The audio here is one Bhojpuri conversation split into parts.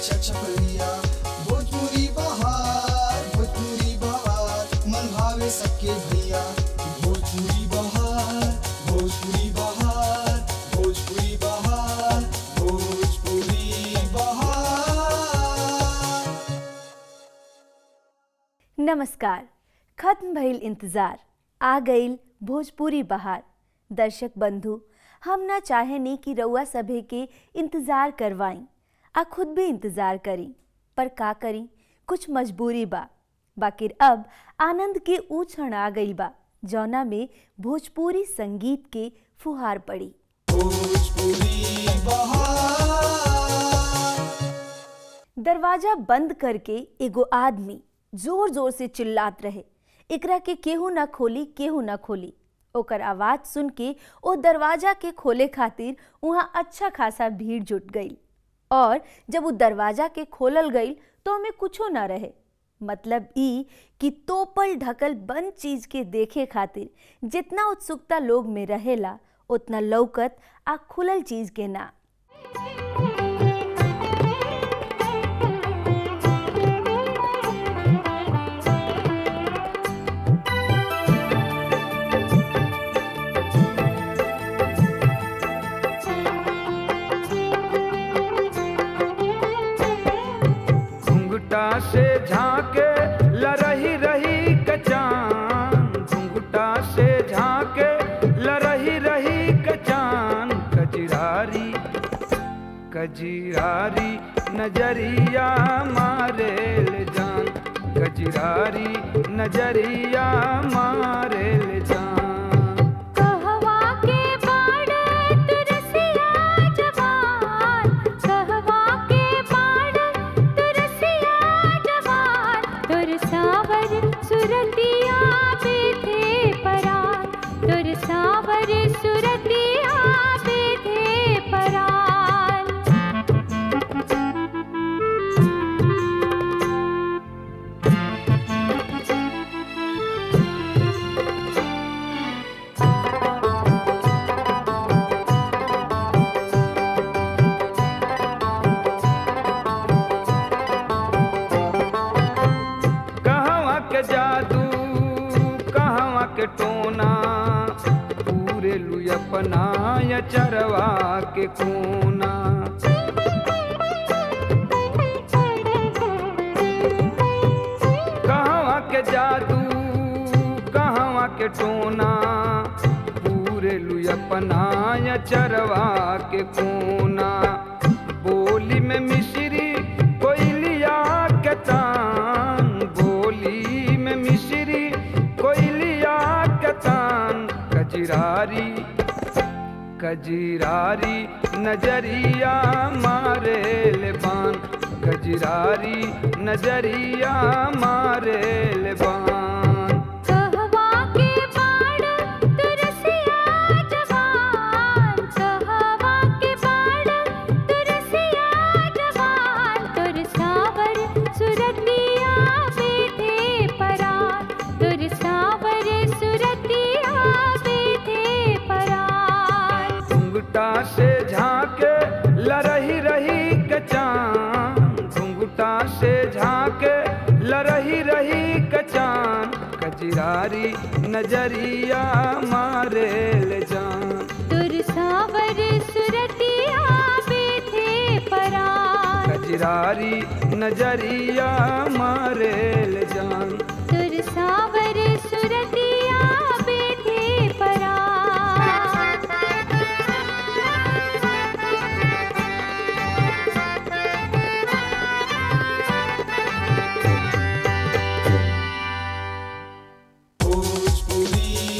छा छपरिया भोजपुरी बहार भोजपुरी बहार मन भावे सबके भैया भोजपुरी बहार भोजपुरी बहार भोजपुरी बहार भोजपुरी बहार नमस्कार खत्म भइल इंतजार आ गईल भोजपुरी बहार दर्शक बंधु हम ना चाहेनी कि रउआ सभे के इंतजार करवाई आ खुद भी इंतजार करी पर का करी कुछ मजबूरी बा बाकिर अब आनंद के ऊ क्षण आ गईल बा जौना में भोजपुरी संगीत के फुहार पड़ी भोजपुरी बहार दरवाजा बंद करके एगो आदमी जोर जोर से चिल्लात रहे एकरा के केहू ना खोली केहू ना खोली ओकर आवाज सुन के ओ दरवाजा के खोले खातिर वहाँ अच्छा खासा भीड़ जुट गई और जब वो दरवाजा के खोलल गई तो ओमे कुछो ना रहे मतलब ई कि तोपल ढकल बंद चीज के देखे खातिर जितना उत्सुकता लोग में रहेला उतना लौकत आ खुलल चीज के ना घुंघटा से झांके लरही रही कचान घुंघटा से झांके लरही रही कचान कजरारी कजरारी नजरिया मारे ले जान कजरारी नजरिया मारे ले जान कहवा के बाड़त रसिया जवान कहवा के बाड़त रसिया जवान तोर सावर सुरतिया बेथे परान तोर सावर सुरतिया बेथे परान कहवा के जादू कहवा के टोना पूरे लु अपना या चरवा के कोना कहवा के जादू कहवा के टोना पूरे लु अपना या चरवा के कोना बोली में मिश्री कोयलिया के तान बोली में मिश्री कोयलिया के तान कजरारी कजरारी नजरिया मारे ले बान कजरारी नजरिया मारे ले बान कहवा के बाड़त रसिया जवान कहवा के बाड़त रसिया जवान तोर सावर सुरतिया बेथे परान तोर सावर सुरतिया बेथे परान घुंघटा से झांके लरही रही कचान घुंघटा से झांके लरही रही कचान कजरारी नजरिया मारे ले जान तोर सावर सुरतिया बेथे परान कजरारी नजरिया मारे ले जान तुर सावर सुरतिया बेथे परान भोजपुरी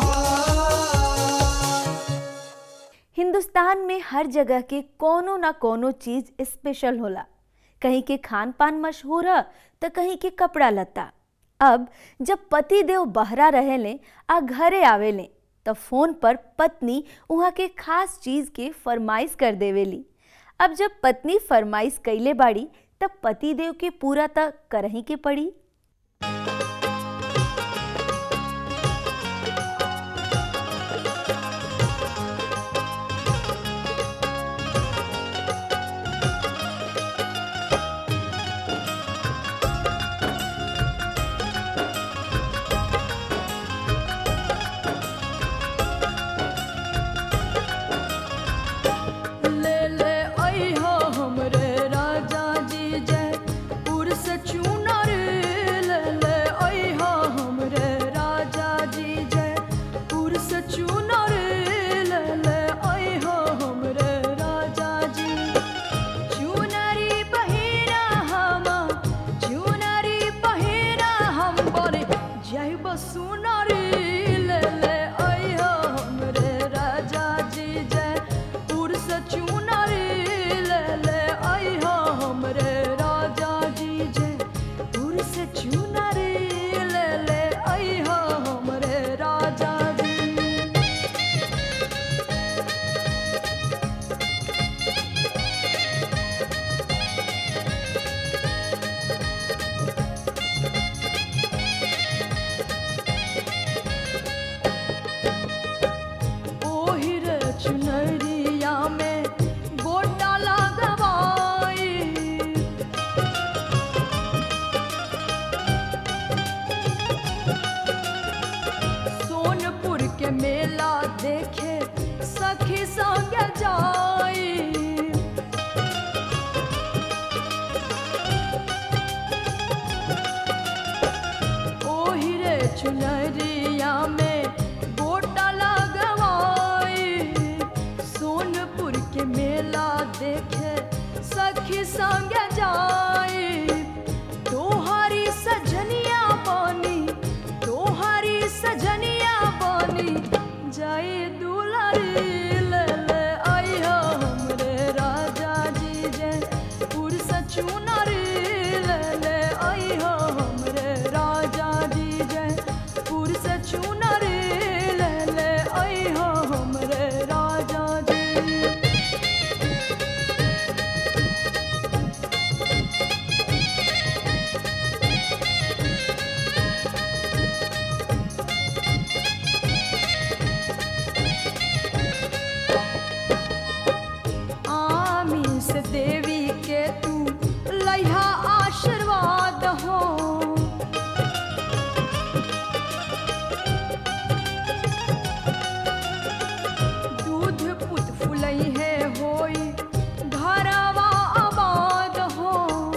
बहार हिंदुस्तान में हर जगह के कोनो ना कोनो चीज स्पेशल होला कहीं के खान पान मशहूर है तो कहीं के कपड़ा लत्ता अब जब पति देव बहरा रहेले आ घरे आवेले तो फोन पर पत्नी वहाँ के खास चीज के फरमाइश कर देवेली अब जब पत्नी फरमाइश कैले बाड़ी तब पति देव के पूरा तक करही के पड़ी के मेला देखे सखी संग जाई ओही रे चुनरिया में गोटा लगवाई सोनपुर के मेला देखे सखी संग जाई तोहारी सजनिया बनी तोहारी सजनिया बनी जाई दुलारी ले ले आई हो हमरे राजा जी जे पुरुष चुनरी ले ले आई हो हमरे राजा जी जे पुरुष चुनरी ले ले आई हो हमरे राजा जी आमीस देवी के तू लैहा आशीर्वाद हो दूध पुत फुलई है होई घरवा आबाद हो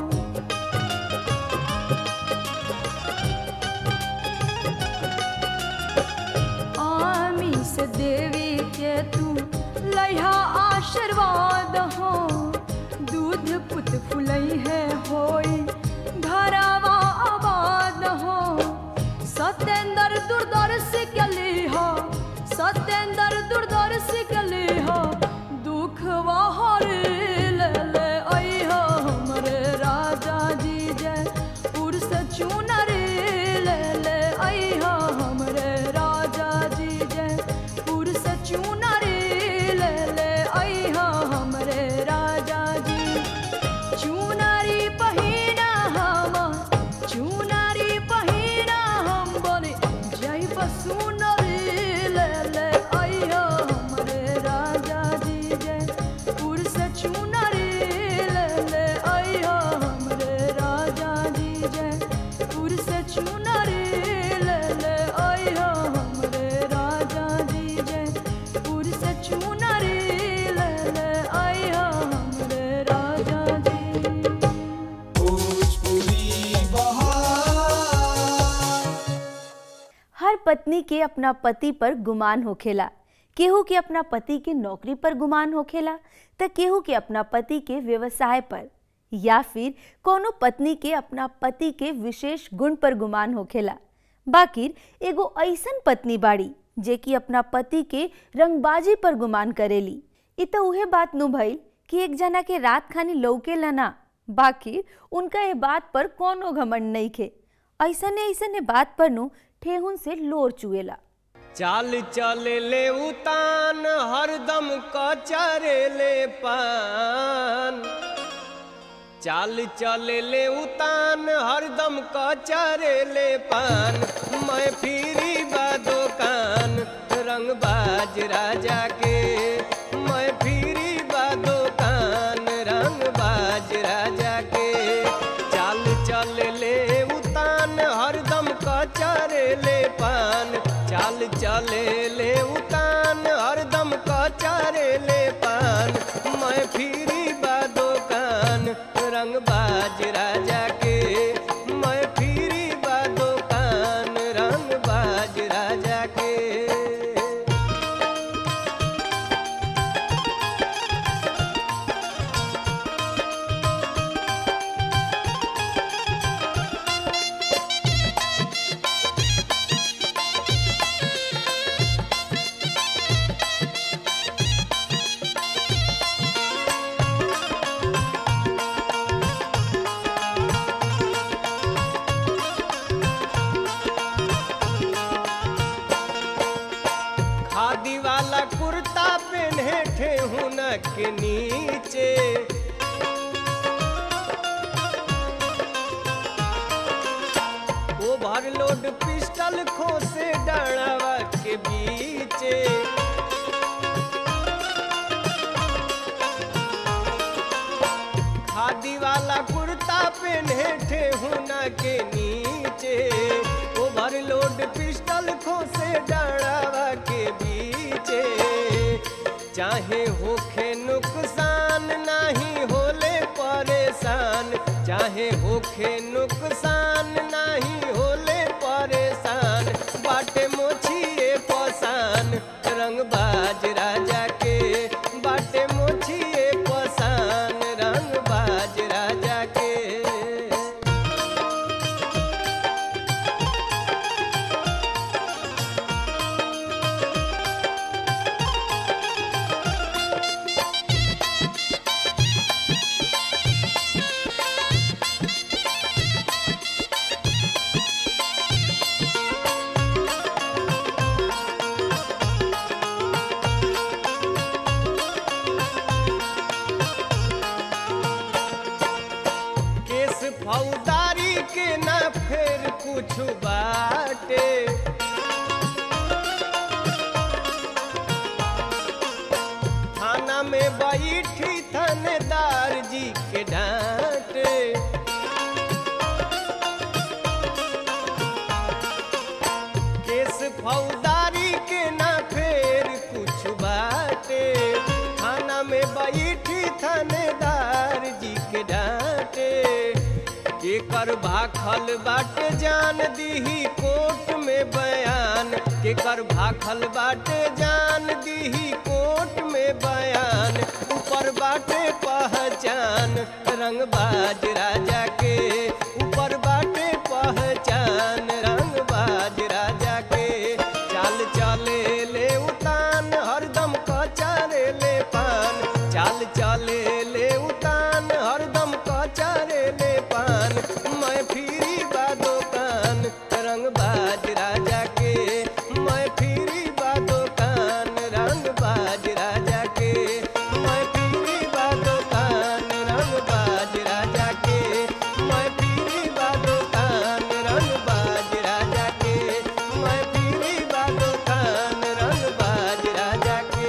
आमीस देवी के तू लैहा आशीर्वाद हो दूध पुत फुलई है होई घरवा आबाद हो सत्येंद्र दूरदर्शी के लिहा सत्येंद्र दूरदर्शी के लिहा दुख हरे ले ले आई हो हमरे राजा जी जय पुरुष चुनरी ले ले आई हो हमरे राजा जी जय पुरुष चुनरी ले ले आई हो हमरे राजा जी चुनरी पहिना हम चुनरी पहिना हम बोले जय बसुनरी ले ले आई हो हमरे राजा जी जय पुरुष चुनरी ले ले आई हो हमरे राजा जी जय पुरुष चुनरी ले ले आई हो हमरे राजा जी जय पुरुष चुनरी ले ले आई हो हमरे राजा जी भोजपुरी बहार हर पत्नी के अपना पति पर गुमान होखेला केहू के अपना पति के नौकरी पर गुमान होखेला त केहू के अपना पति के व्यवसाय पर या फिर कोनो पत्नी के अपना पति के विशेष गुण पर गुमान होखेला बाकिर एगो ऐसन पत्नी बाड़ी जे कि अपना पति के रंगबाजी पर गुमान करेली इ त उहे बात नु भइल कि एक जना के रात खानी लौकेला ना बाकी उनका ये बात पर कोनो घमंड नहीं खे ऐसने ऐसने बात पर नु ठेहुन से लोर चुएला चाल चले ले उतान हरदम कचरे ले पान चाल चले ले उतान हरदम कचरे ले पान मैं फिरी बा दुकान रंगबाज राजा के मैं फिरी बा दुकान रंगबाज राजा के चाल चल ले उतान हरदम कचरे ले पान चाल चले ले उतान हरदम कचरे ले पान मैं फिरी बा दुकान रंगबाज राजा के मैं फिरी बा दुकान रंगबाज राजा के खादी वाला कुर्ता पहने ठेहुन के नीचे ओवरलोड पिस्टल खोसे डड़वा के बीचे खादी वाला कुर्ता पहने ठेहुन के नीचे ओवरलोड पिस्टल खोसे डड़वा के चाहे होखे नुकसान नहीं होले परेशान चाहे होखे नुकसान नहीं होले परेशान बाटे मोछिए पसान रंगबाज राजा के बाटे मोछिए पसान रंगबाज राजा के केस फौदारी के ना फेर कुछ बाटे थाना में बैठी थानेदार जी के डांटे केस फौदारी के ना फेर कुछ बाटे थाना में बैठी थानेदार जी के डांटे के कर भाखल बाटे जान दीही कोर्ट में बयान के कर भाखल बाटे जान दीही कोर्ट में बयान ऊपर बाटे पहचान रंगबाज राजा के ऊपर बाटे पहचान रंगबाज राजा के चाल चले ले उतान हरदम कचारे ले पान चाल चले ले उतान हरदम कचारे ले पान मैं फिरी बा दुकान रंगबाज राजा के मैं फिरी बा दुकान रंगबाज राजा के मैं फिरी बा दुकान रंगबाज राजा के मैं फिरी बा दुकान रंगबाज राजा के मैं फिरी बा दुकान रंगबाज राजा के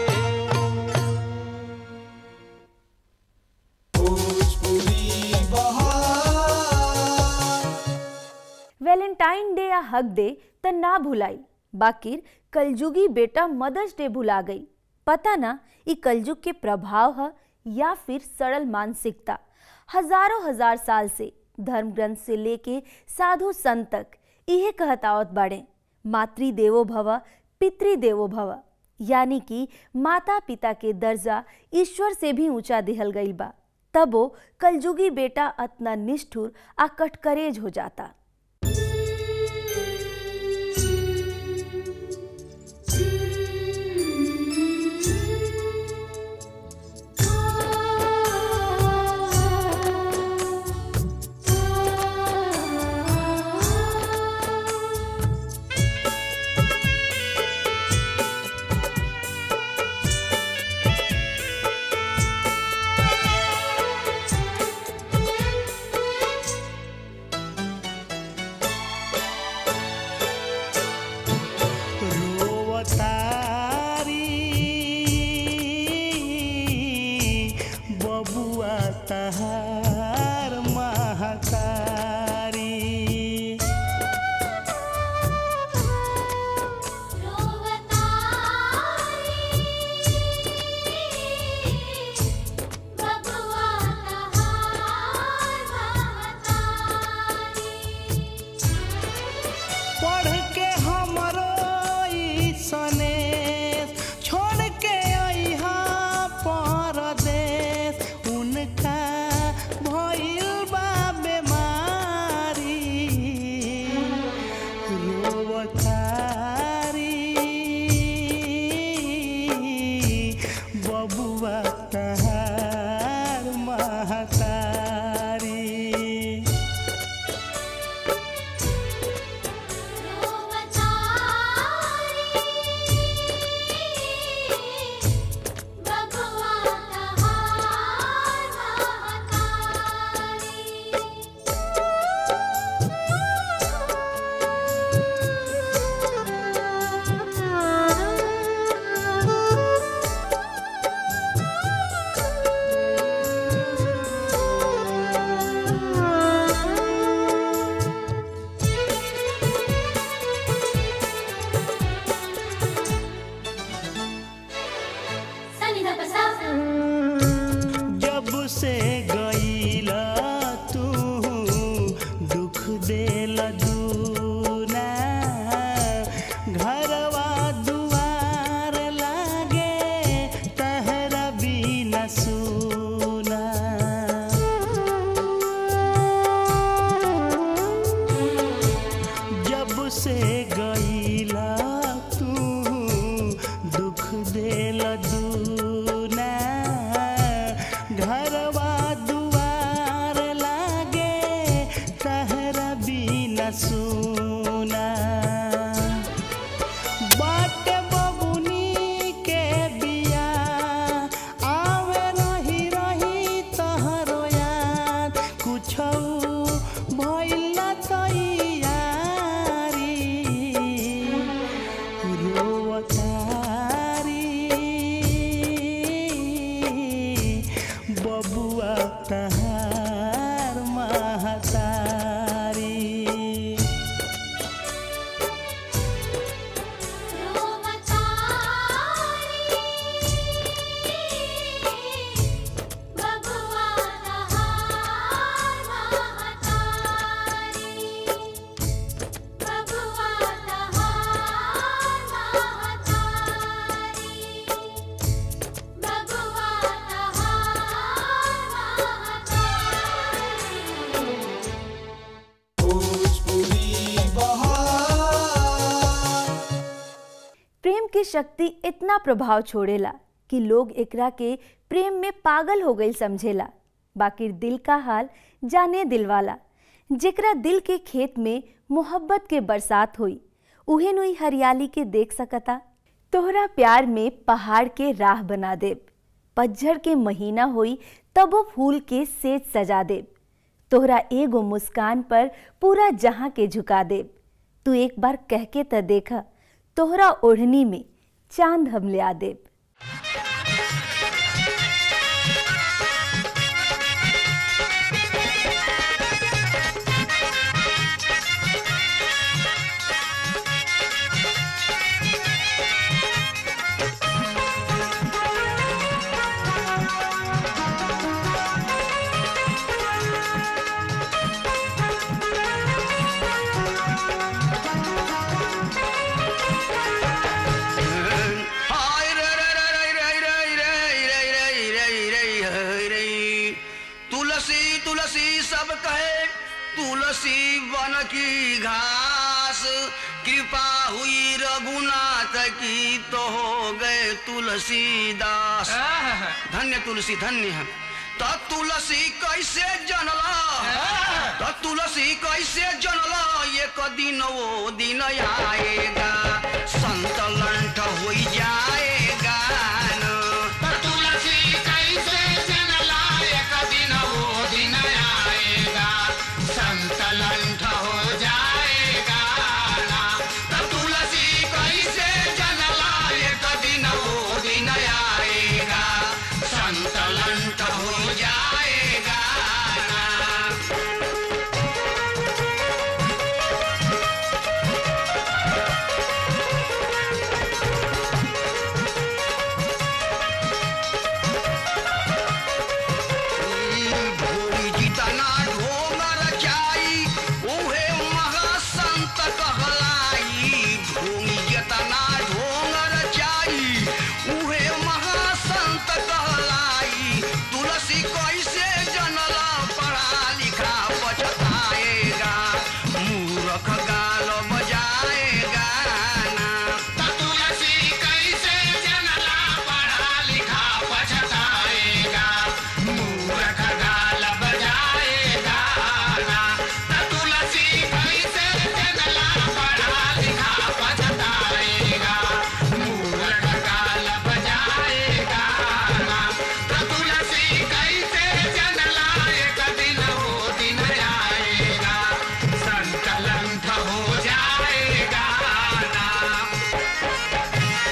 भोजपुरी बहार वैलेंटाइन डे या हक डे त ना भुलाई बाकिर कलजुगी बेटा मदर्स डे भुला गई पता ना ई कलयुग के प्रभाव है या फिर सरल मानसिकता हजारों हजार साल से धर्म ग्रंथ से लेके साधु संत तक इहे कहतावत बाड़े मातृ देवो भव पितृ देवो भव यानी कि माता पिता के दर्जा ईश्वर से भी ऊंचा दिहल गईल बा तबो कलजुगी बेटा अतना निष्ठुर आ कटकरेज हो जाता प्रेम की शक्ति इतना प्रभाव छोड़ेला कि लोग एकरा के प्रेम में पागल हो गई समझेला बाकी दिल का हाल जाने दिल वाला जेकरा दिल के खेत में मोहब्बत के बरसात हुई उहे नुई हरियाली के देख सकता तोहरा प्यार में पहाड़ के राह बना देब पतझड़ के महीना होई तब वो फूल के सेज सजा देब तोहरा एगो मुस्कान पर पूरा जहां के झुका देब तू एक बार कह के त देखा तोहरा ओढ़नी में चांद हम ले आ देब हाय रे रे रे रे रे रे रे रे रे रे रे रे रे तुलसी तुलसी सब कहे तुलसी वन की घास कृपा हुई रघुनाथ की तो हो गए तुलसीदास धन्य तुलसी धन्य है तो तुलसी कैसे जनला तो तुलसी कैसे जनला एक दिन वो दिन आएगा संत लंठ हो जाएगा न। तो तुलसी कैसे जनला एक दिन वो दिन आएगा संत लंठ हो जाएगा ना। तो तुलसी कैसे जनला एक दिन वो दिन आएगा संत लंठ हो जाएगा ना। भोरी जितना ढोंगर जाई उहे महासंत कहलाई भूमि जितना ढोंगर जाई उहे महासंत कहलाई तुलसी कैसे जनला पढ़ा लिखा पछताएगा मूर्ख गाल बजाएगा ना तुलसी कैसे जनला पढ़ा लिखा पछताएगा मूर्ख गाल बजाएगा ना तुलसी कैसे जनला पढ़ा लिखा पछताएगा मूर्ख गाल बजाएगा ना तुलसी कैसे जनला एक दिन वो दिन आएगा संकलन हो जाएगा ना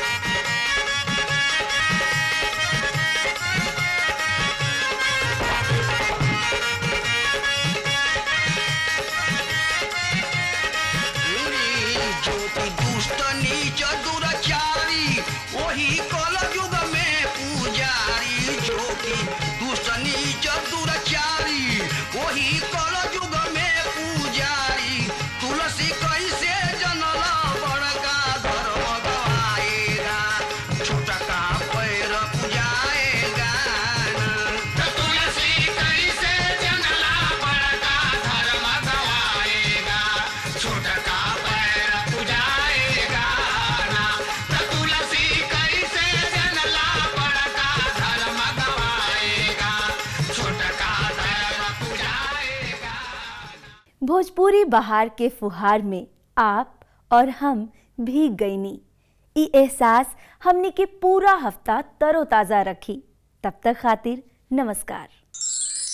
ज्योति दुष्ट नीच दुराचारी वही कल युग में पुजारी ज्योति दुष्ट नीच दुराचारी वही कल युग में पुजारी तुलसी कैसे जनला बड़का धर्म गवाएगा छोटका पैर पुजाएगा ना। तुलसी कैसे जनला बड़का धर्म गवाएगा छोटका पैर पुजाएगा ना तो तुलसी कैसे जनला बड़का धर्म गवाएगा छोटका पैर पुजाएगा भोजपुरी बहार के फुहार में आप और हम भीग गईनी ई एहसास हमने के पूरा हफ्ता तरोताज़ा रखी तब तक खातिर नमस्कार